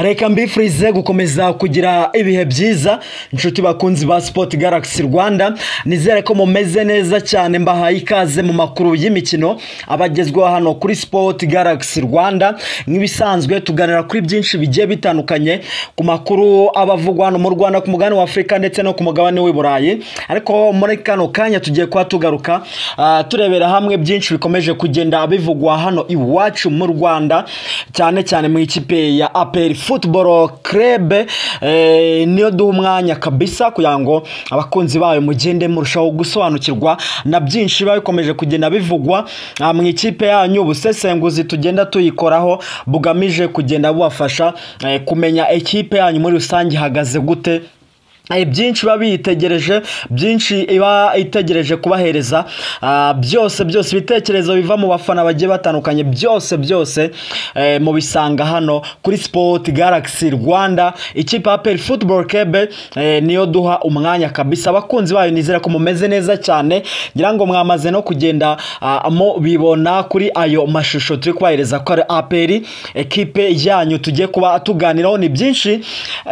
reka mbifurize gukomeza kugira ibihe byiza inshuti bakunzi ba sipoti garagisi rwanda nizere ko mumeze neza cyane mbahaye ikaze mu makuru y'imikino abagezweho hano kuri sipoti garagisi rwanda nk'ibisanzwe tuganira kuri byinshi bigiye bitandukanye ku makuru aba avugwa hano mu rwanda ku mugabane w'afurika ndetse no ku mugabane w'i burayi ariko muri kano kanya tugiye kuba tugaruka ah, turebera hamwe byinshi bikomeje kugenda bivugwa hano iwacu mu rwanda cyane cyane mu ikipe ya aperi futuboro kerebe niyo duha umwanya kabisa kugira ngo abakunzi bayo mugende murushaho gusobanukirwa na byinshi biba bikomeje kugenda bivugwa ah, mu ikipe yanyu ubusesenguzi tugenda tuyikoraho bugamije kugenda bubafasha eh, kumenya ikipe yanyu muri rusange ihagaze gute Eh, byinshi iba biyitegereje byinshi iba itegereje kubahereza Ah, byose byose ibitekerezo biva mu bafana bagiye batandukanye byose byose eh, mubisanga hano kuri sport galaxy rwanda ikipe ya peri football kebe eh, niyo duha umwanya kabisa abakunzi bayo nizera ko mumeze neza cyane ngira ngo mwamaze no kugenda ah, mo bibona kuri ayo mashusho turi kubahereza ko ari aperi ekipe yanyu tugiye kuba tuganiraho ni byinshi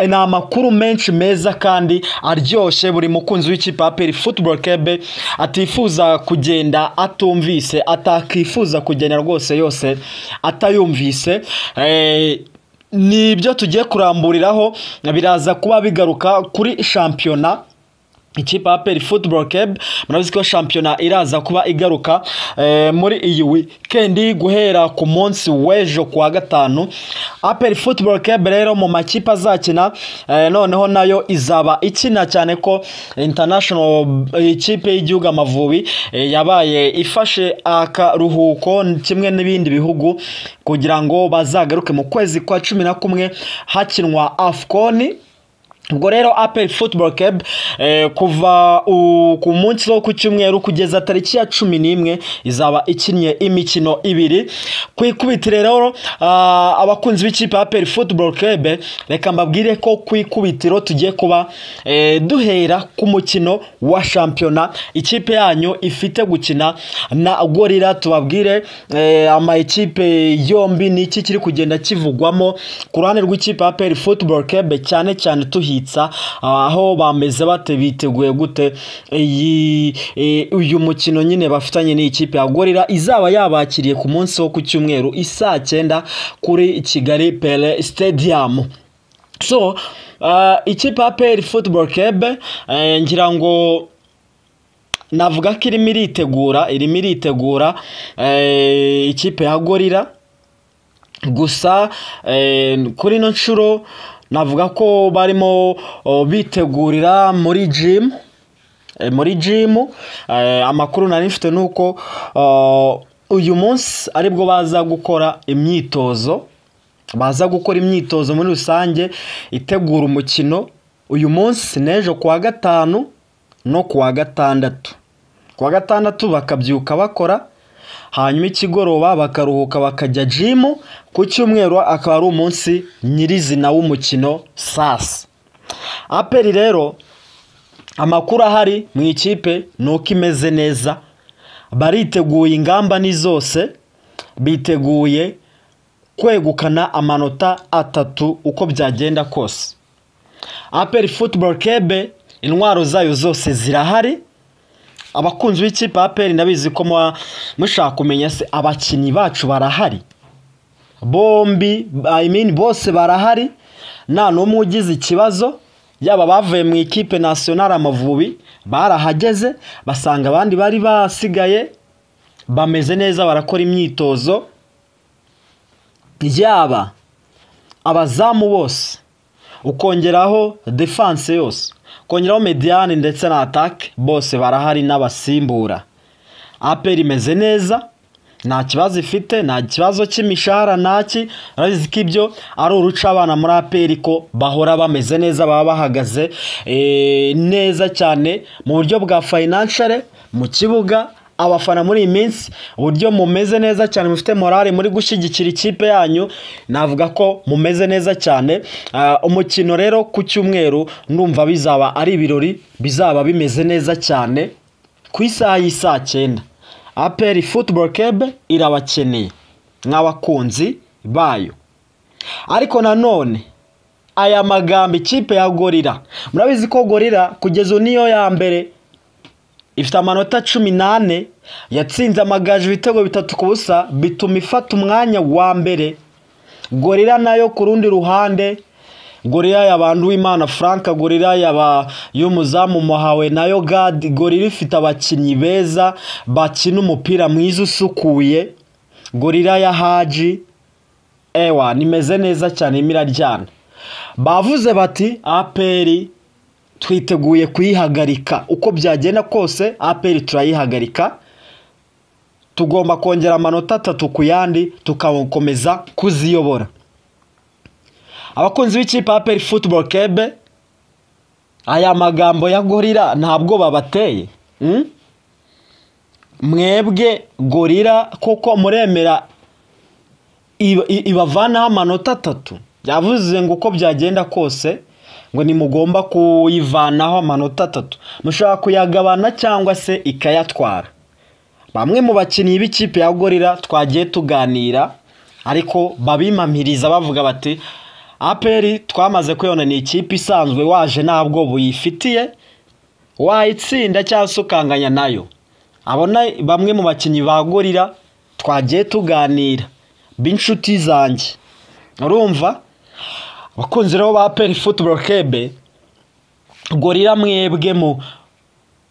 eh, ni amakuru menshi meza kandi aryoshye buri mukunzi w'ikipe ya peri futuboro kebe atifuza kugenda atumvise atakifuza kugenda rwose yose atayumvise Eh, ni ibyo tugiye kuramburiraho biraza kuba bigaruka kuri shampiyona ikipe ya peri futuboro kebe murabizi ko shampiyona iraza kuba igaruka eh, muri iyi wikendi guhera ku munsi w'ejo ku wa gatanu aperi futuboro kebe rero mu makipe azakina eh, noneho nayo izaba ikina cyane ko international ikipe y'igihugu amavubi eh, yabaye ifashe akaruhuko kimwe n'ibindi bihugu kugira ngo bazagaruke mu kwezi kwa cumi na kumwe hakinwa afcon ubwo rero aperi futuboro kebu kuva u- ku munsi wo ku cyumweru kugeza tariki ya cumi n'imwe izaba ikinnye imikino ibiri ku ikubitiro rero ah, abakunzi b'ikipe ya aperi futuboro kebu reka mbabwire ko ku ikubitiro tugiye kuba eh, duhera ku mukino wa shampiyona ikipe yanyu ifite gukina na gorira tubabwire eh, ama ikipe yombi ni iki kiri kugenda kivugwamo ku ruhande rw'ikipe ya peri futuboro kebe cyane cyane tuhitsa aho bameze bate biteguye gute iyi eh, uyu mukino nyine bafitanye n'ikipe ya gorira izaba yabakiriye ku munsi wo ku cyumweru isaa cyenda kuri kigali pele stadium so uh, ikipe ya peri futuboro kebe eh, ngira ngo navuga ko irimo iritegura irimo iritegura eh, ikipe ya gorira gusa eh, kuri ino nshuro navuga ko barimo oh, bitegurira muri jimu muri jimu amakuru nari mfite ni uko eh, uyu munsi aribwo baza gukora imyitozo baza gukora imyitozo muri rusange itegura umukino uyu munsi n'ejo ku wa gatanu no ku wa gatandatu ku wa gatandatu bakabyuka bakora hanyuma ikigoroba bakaruhuka bakajya jimu ku cyumweru akaba ari umunsi nyirizina w'umukino sasa aperi rero amakuru ahari mu ikipe ni uko imeze neza bariteguye ingamba ni zose biteguye kwegukana amanota atatu uko byagenda kose aperi futuboro kebe intwaro zayo zose zirahari abakunzi b'ikipe ya aperi ndabizi ko muba mushaka kumenya se abakinnyi bacu barahari bombi I mean bose barahari nta n'umwe ugize ikibazo yaba bavuye mu ikipe nasiyonari amavubi barahageze basanga abandi bari basigaye bameze neza barakora imyitozo yaba abazamu bose ukongeraho defanse yose ukongeraho mediyani ndetse na atake bose barahari n'abasimbura aperi imeze neza nta kibazo ifite nta kibazo cy'imishahara naki urabizi ko ibyo ari uruca abana muri aperi ko bahora bameze neza baba bahagaze eh, neza cyane mu buryo bwa fayinanshere mu kibuga abafana muri iyi minsi uburyo mumeze neza cyane mufite morale muri gushyigikira ikipe yanyu navuga ko mumeze neza cyane Ah, umukino rero ku cyumweru ndumva bizaba ari ibirori bizaba bimeze neza cyane ku isaha y'isaa cyenda aperi futuboro kebe irabakeneye nk'abakunzi bayo ariko nanone aya magambo ikipe ya gorira murabizi ko gorira kugeza ubu niyo ya mbere ifite amanota cumi n'ane yatsinze amagaju ibitego bitatu ku busa bituma ifata umwanya wa mbere gorira nayo ku rundi ruhande gorira yabantu w'imana frank gorira yaba y'umuzamu muhawe nayo gadi gorira ifite abakinnyi beza bakina umupira mwiza usukuye gorira ya haji ewa nimeze neza cyane irimo iraryana bavuze bati aperi twiteguye kuyihagarika uko byagenda kose aperi turayihagarika tugomba kongera amanota atatu ku yandi tukakomeza kuziyobora abakunzi b'ikipe ya aperi futuboro kebe aya magambo ya gorira ntabwo babateye mm? mwebwe gorira kuko muremera iba- i- ibavanaho amanota atatu yavuze ngo uko byagenda kose ngo nimugomba kuyivanaho amanota atatu mushobora kuyagabana cyangwa se ikayatwara bamwe mu bakinnyi b'ikipe ya gorira twagiye tuganira ariko babimamiriza bavuga bati aperi twamaze kuyibona ni ikipe isanzwe waje ntabwo buyifitiye wayitsinda cyangwa se ukanganya nayo abona bamwe mu bakinnyi ba gorira twagiye tuganira b'inshuti zanjye urumva abakunzi rero ba peri futuboro kebe gorira mwebwe mu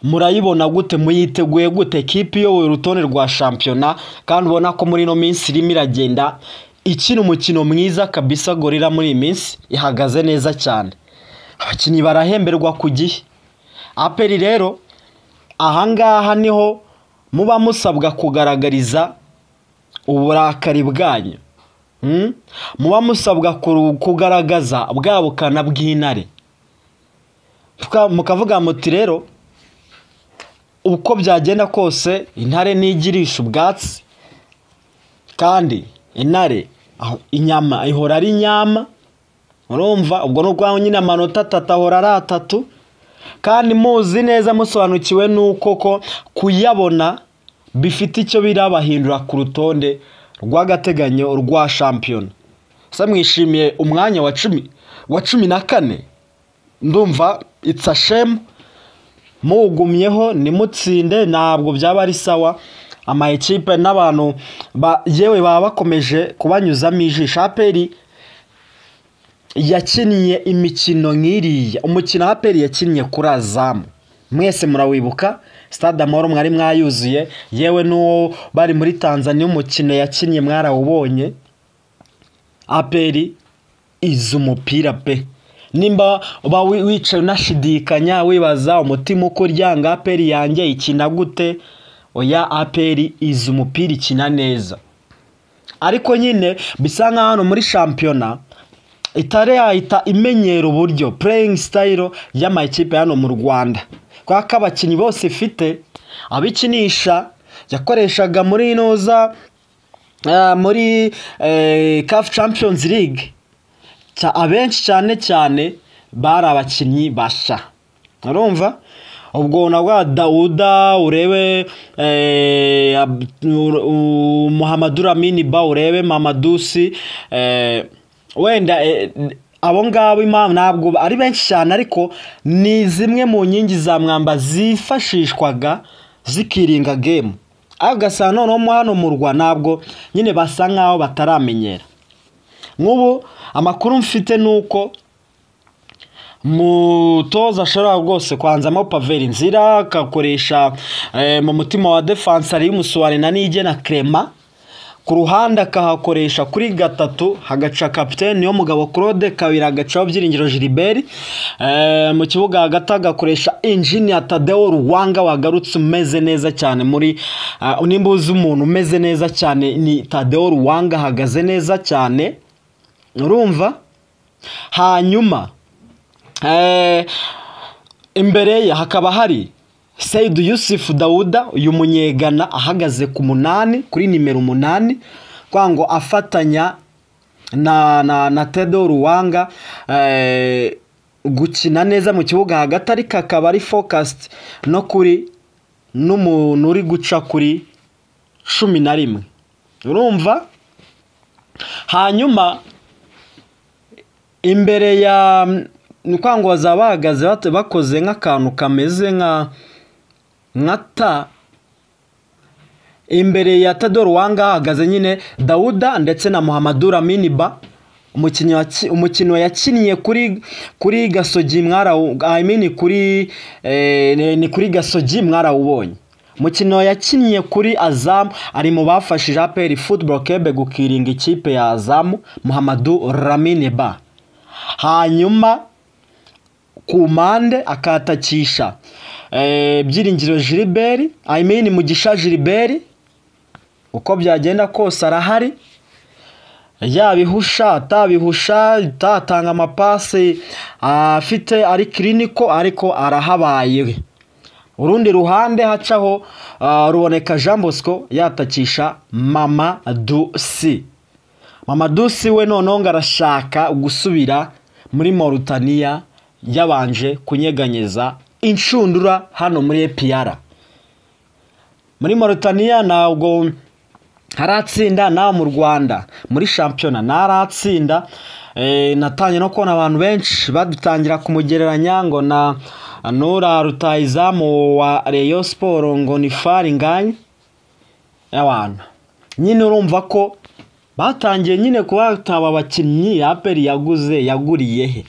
murayibona gute muyiteguye gute kipe iyoboye urutonde rwa shampiyona kandi ubona ko muri ino minsi irimo iragenda ikina umukino mwiza kabisa gorira muri iyi minsi ihagaze neza cyane abakinnyi barahemberwa ku gihe aperi rero ahangaha niho muba musabwa kugaragariza uburakari bwanyu Mm? muba musabwa kuru- kugaragaza bwa bukana bw'intare Tuka- mukavuga muti rero uko byagenda kose intare ntigirisha ubwatsi kandi intare aho- inyama ihora ari inyama urumva ubwo ni ubwaho nyine amanota atatu ahora ari atatu kandi muzi neza musobanukiwe n'uko ko kuyabona bifite icyo birabahindura ku rutonde rw'agateganyo rwa shampiyona se mwishimiye umwanya wa cumi wa cumi na kane ndumva it's a shame muwugumyeho nimutsinde ntabwo byaba ari sawa ama ekipe n'abantu ba- yewe baba bakomeje kubanyuzamo ijisho aperi yakinnye imikino nk'iriya umukino wa aperi yakinnye kuri azamu mwese murawibuka stade amahoro mwari mwayuzuye yewe n'uwo bari muri tanzania umukino yakinnye mwarawubonye aperi izi umupira pe nimba uba wi- wicaye unashidikanya wibaza umutima uko uryanga aperi yanjye ikina gute oya aperi izi umupira ikina neza ariko nyine bisa nkaho hano muri shampiyona itari yahita imenyera uburyo pureyingi sitayiro y'amakipe hano mu rwanda kubera ko abakinnyi bose ifite abikinisha yakoreshaga muri inoza muri kafu champiyonizi ligue Cya- abenshi cyane cyane bari abakinnyi basha urumva ubwo nabwo dawuda urebe eh, Ab- Ur- U- muhammadu ramini ba urebe mamadusi eh, wenda eh, abo ngabo impamvu ntabwo ari benshi cyane ariko ni zimwe mu nkingi za mwamba zifashishwaga zikiringa gemu ariko ugasanga noneho mo hano mu rwa ntabwo nyine basa nkaho bataramenyera nk'ubu amakuru mfite ni uko mutoza ashobora rwose kwanzamo paveri nzira akakoresha eh, mu mutima wa defanse ariyo umusuwari na nige na krema ku ruhande akahakoresha kuri gatatu hagaca kapitene niyo mugabo claude kabiri agacaho byiringiro gilbert eh, mu kibuga hagati agakoresha injinia tadeo ruwanga wagarutse umeze neza cyane muri ah, nimba uzi umuntu umeze neza cyane ni tadeo ruwanga ahagaze neza cyane urumva hanyuma eh, imbere ye hakaba hari Seidu Yusufu Dawuda uyu munyegana ahagaze ku munani kuri nimero umunani kwa ngo afatanya na na, na Tedo Ruwanga eh, gukina neza mu kibuga hagati ariko akaba ari focused no kuri n'umuntu uri guca kuri cumi na rimwe urumva hanyuma imbere ya ni ukuvuga ngo bazaba bahagaze bate- bakoze nk'akantu kameze nka nka ta imbere ya tadoro wanga hahagaze nyine dawuda ndetse na muhammadu raminiba umukinnyi waki- umukino yakiniye kuri kuri gasogi mwarawu I mean kuri eh, ni- ni kuri gasogi mwarawubonye umukino yakiniye kuri azamu ari mu bafashije aperi football kebe gukiringa ikipe ya azamu muhammadu raminiba hanyuma ku mpande akatakisha eh, byiringiro jiriberi I mean mugisha jiriberi uko byagenda kose arahari yabihusha atabihusha atatanga amapasi afite ari kiriniko ariko arahabaye we urundi ruhande hacaho ah, ruboneka jean bosco yatakisha mama dusi mama dusi we noneho ngo arashaka gusubira muri moritaniya yabanje kunyeganyeza inshundura hano muri epiyara muri moritaniya ntabwo haratsinda nawe mu rwanda muri shampiyona ntaratsinda Eh, natangiye no kubona abantu benshi badutangira kumugereranya ngo na nura rutayizamu wa reyo siporo ngo ni fari nganye abantu nyine urumva ko batangiye nyine kubataba abakinnyi aperi yaguze yaguriye he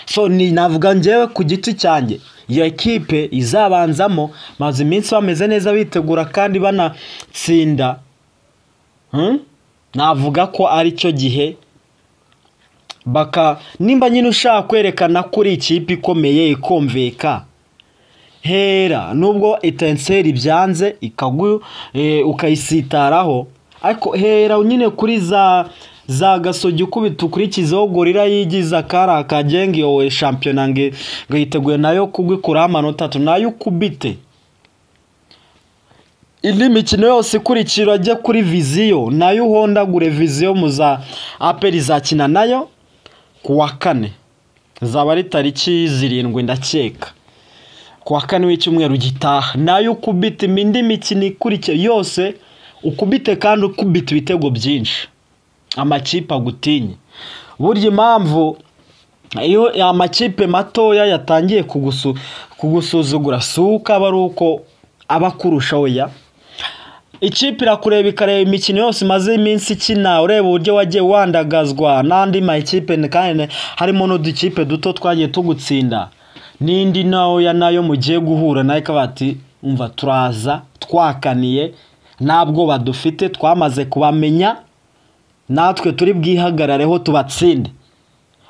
so ni navuga njyewe ku giti cyanjye iyo ekipe izabanzamo maze iminsi bameze neza bitegura kandi banatsinda Hmm? navuga ko ari cyo gihe baka nimba nyine ushaka kwerekana ko uri ikipe ikomeye ikumvika hera nubwo etenseri byanze ikagu eh, ukayisitaraho ariko hera nyine kuri za za gasogi ukubita ukurikizeho gorira yigize akari akagenga iyo we shampiyona ngo ngo yiteguye nayo kugikuraho amanota atatu nayo ukubite indi mikino yose ikurikira ajya kuri viziyo nayo uhondagure viziyo mu za aperi izakina nayo ku wa kane zaba ari tariki zirindwi ndakeka ku wa kane w'icyumweru gitaha nayo ukubita indi mikino ikurikiye yose ukubite kandi ukubita ibitego byinshi amakipe agutinye burya impamvu iyo amakipe matoya yatangiye kugusu- kugusuzugura si uko aba ari uko aba akurusha oya ikipe irakureba ikareba imikino yose imaze iminsi ikina ureba uburyo wagiye wandagazwa n'andi makipe kandi harimo n'udukipe duto twagiye tugutsinda n'indi ntoya nayo mugiye guhura nayo ikaba ati umva turaza twakaniye nta bwoba dufite twamaze kubamenya natwe turi bwihagarareho tubatsinde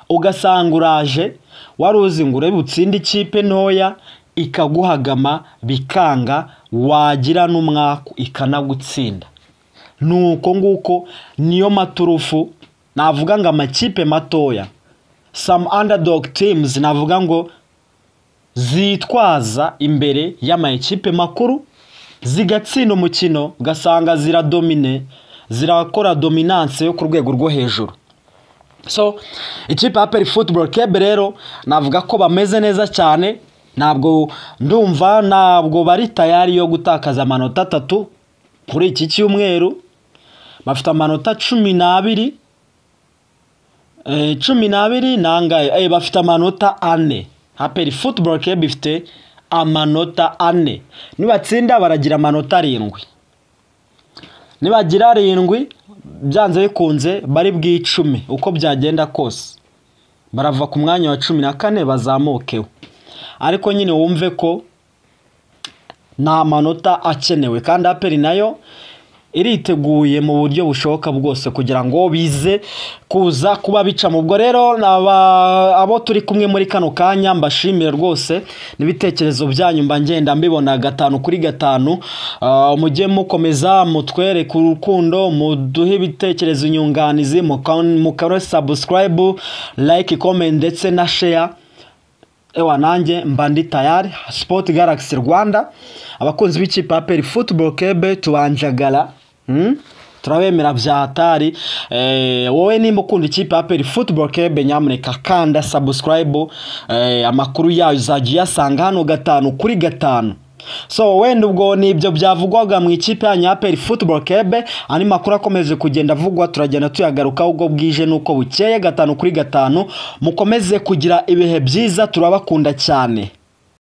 ugasanga uraje wari uzi ngo urebe utsinde ikipe ntoya ikaguhagama bikanga wagira n'umwaku ikanagutsinda ni uko nguko niyo maturufu navuga ngo amakipe matoya some underdog teams navuga ngo zitwaza imbere y'amakipe makuru zigatsinda umukino ugasanga ziradomine zirakora dominance yo ku rwego rwo hejuru so ikipe ya peri futuboro kebe rero navuga ko bameze neza cyane ntabwo ndumva ntabwo bari tayari yo gutakaza amanota atatu kuri iki cyumweru bafite amanota cumi n'abiri Eh, cumi n'abiri nangahe Eh, bafite amanota ane aperi futuboro kebe ifite amanota ane nibatsinda baragira amanota arindwi nibagira arindwi byanze bikunze bari bw'icume uko byagenda kose barava ku mwanya wa cumi na kane bazamukeho ariko nyine wumve ko nta manota akenewe kandi aperi nayo iriteguye mu buryo bushoboka bwose kugira ngo bize kuza kuba bicamo ubwo rero aba- abo turi kumwe muri kano kanya mbashimire rwose n'ibitekerezo byanyu mba ngenda mbibona gatanu kuri gatanu Ah, mujye mukomeza mutwereke urukundo muduhe ibitekerezo inyunganizi muka- mukore sabusikarayibu layike komenti ndetse na sheya ewa nanjye mba ndi tayari sipoti garagisi rwanda abakunzi b'ikipe ya peri futuboro kebe tubanjagara hmm? turabemera bya hatari eh, wowe nimba ukunda ikipe ya peri futuboro kebe nyamuneka kanda sabusikarayibu eh, amakuru yayo uzajya uyasanga hano gatanu kuri gatanu so wenda ubwo ni ibyo byavugwaga mu ikipe yanyu ya peri futuboro kebe andi makuru akomeje kugenda avugwa turagenda tuyagarukaho ubwo bwije n'uko bukeye gatanu kuri gatanu mukomeze kugira ibihe byiza turabakunda cyane